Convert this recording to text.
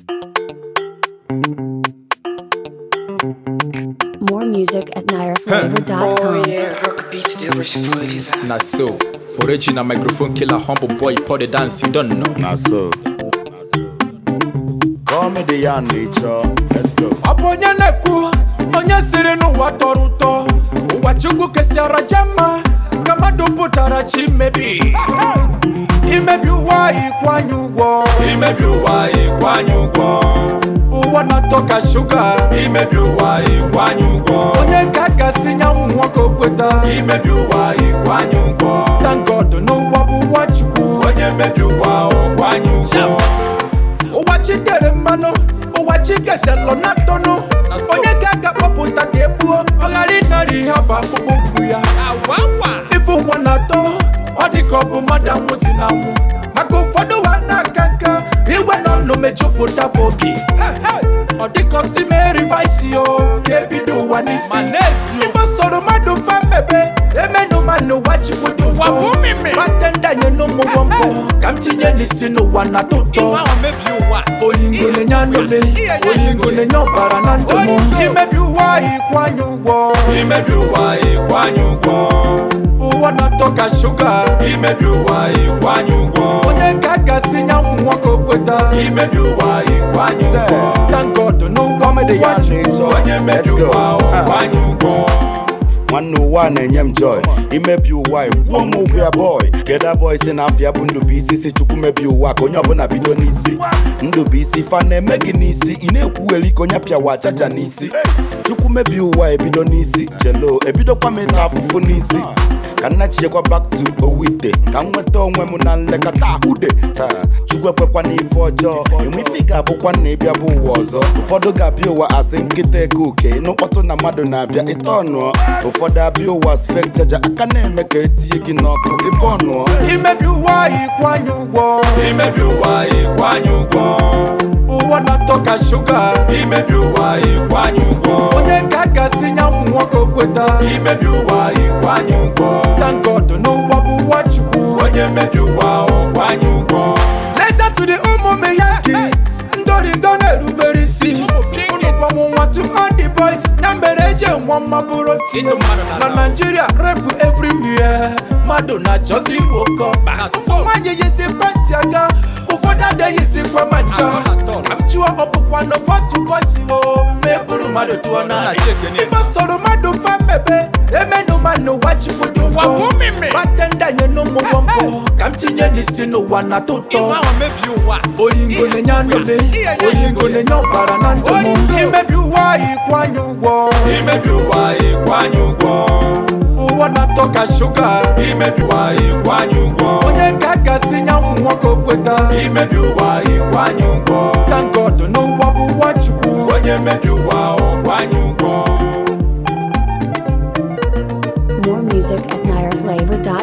More music at Oh nireflavor.com. yeah, rock beat the rich boys. Na so, original microphone killer, humble boy, pour the dance, you don't know. Na so. Call me the young nature. Let's go. Ọ bụ onye na-ekwu, onye siri n'ụwa tọrọ ụtọ, ụwa Chukwu kesịara jama, ka mmadụ pụtara chi mebi. Imebi ụwa ịkwanye ụgwọ, imebi ụwa ịkwanye ụgwọ. Ụwa na-atọ ka shuga, imebi ụwa ịkwanye ụgwọ. Onye ka a gasị nyanwụ nwoke o kweta, imebi ụwa ịkwanye ụgwọ. Thank God n'ụwa bụ ụwa Chukwu, onye mebi ụwa ọkwanye ụgwọ. ụwa chi tere mmanụ ụwa chi keselụ na ntọnụ onye ka a ga-akpọpụta ka egbuo ọ ghara ịnara ihe bụ akpụkpọ ụkwụ ya ife ụwa na-atọ ọ dị ka ọ bụ mmadụ anwụzi na anwụ maka ụfọdụ ụwa na-aka nka igwe na ọnụ mejupụta bụ obi ọ dịka osi mee rivaisi o ga-ebido ụwa n'isi ife soro mmadụ fa mebe emenụ ma n'ụwa chukwu dị ụwa batenda nye n'ụmụ mbọ ka m tinye n'isi n'ụwa na tụtọ oyingo na-enye anụle oyingo na-enye ọbara na ndụ m imebi ụwa ịkwanye ụgwọ imebi ụwa ịkwanye ụgwọ ụwa na-atọ ka shuga imebi ụwa ịkwanye ụgwọ onye ka a gasị nyanwụ nwoke o kweta imebi ụwa ịkwanye ụgwọ thank God n'ụwa Comedy ụwa ya Chukwu, nature. onye mebi Let's go. ụwa ịkwanye ụgwọ nwanne ụwa na-enye m joy imebi ụwa kwuo m ụgwọ ya boy geda boy si na afịa bụ ndụbụisi si chukwu mebi ụwa ka onye ọbụla bido n'isi ndụbụisi fa na-eme gị n'isi ị na-ekwugheri ka onye pịawa chaja n'isi chukwu mebi ụwa ebido n'isi chelo ebidokwa m ịta afụfụ n'isi ka nna chichekwa back to owite ka m nweta onwe m na nlekọta ahụde taa chukwu ekwekwa n'ife ọjọọ enwe ife ị ga-abụkwa na ịbịa bụ ụwa ọzọ ụfọdụ ga-abịa ụwa asị nkịta eke oke ịnụ mkpọtụ na mmadụ na-abịa ịta ọnụọ ụfọdụ abịa ụwa sfek chaja aka na-eme ka etinye gị n'ọkụ ịbụ ọnụọ imebi ụwa ịkwanye ụgwọ imebi ụwa ịkwanye ụgwọ ụwa na-atọ ka shuga imebi ụwa ịkwanye ụgwọ onye ka a gasị nyanwụ nwoke o kweta imebi ụwa ịkwanye ụgwọ thank God n'ụwa bụ ụwa chukwu onye mebi ụwa ọkwanye ụgwọ leta to the ụmụ miyaki ndorindo na-erubere isi unu bọmụ nwa to all the boys na mere eji nwa mma bụrụ tinye na Nigeria repụ everywhere mmadụ na-achọzi igbo kọba ụmụ nwaanyị yisi penti aga ụfọdụ adịghịzikwa ma ncha ka m chụọ ọkpụkwa na fọtụ bọsi o ma e buru mmadụ tụọ na ife soro mmadụ fa mebe emenụ ma n'ụwa chukwu dị ụgwọ batenda nye n'ụmụ mbọ ka m tinye n'isi n'ụwa na tụtọ oyingo na-enye anụle oyingo na-enye ọbara na ndụ m imebi ụwa ịkwanye ụgwọ imebi ụwa ịkwanye ụgwọ ụwa na-atọ ka shuga imebi ụwa ịkwanye ụgwọ onye ka a gasị nyanwụ nwoke o kweta imebi ụwa ịkwanye ụgwọ thank God n'ụwa bụ ụwa chukwu onye mebi ụwa ọkwanye ụgwọ More music at nireflavor.com.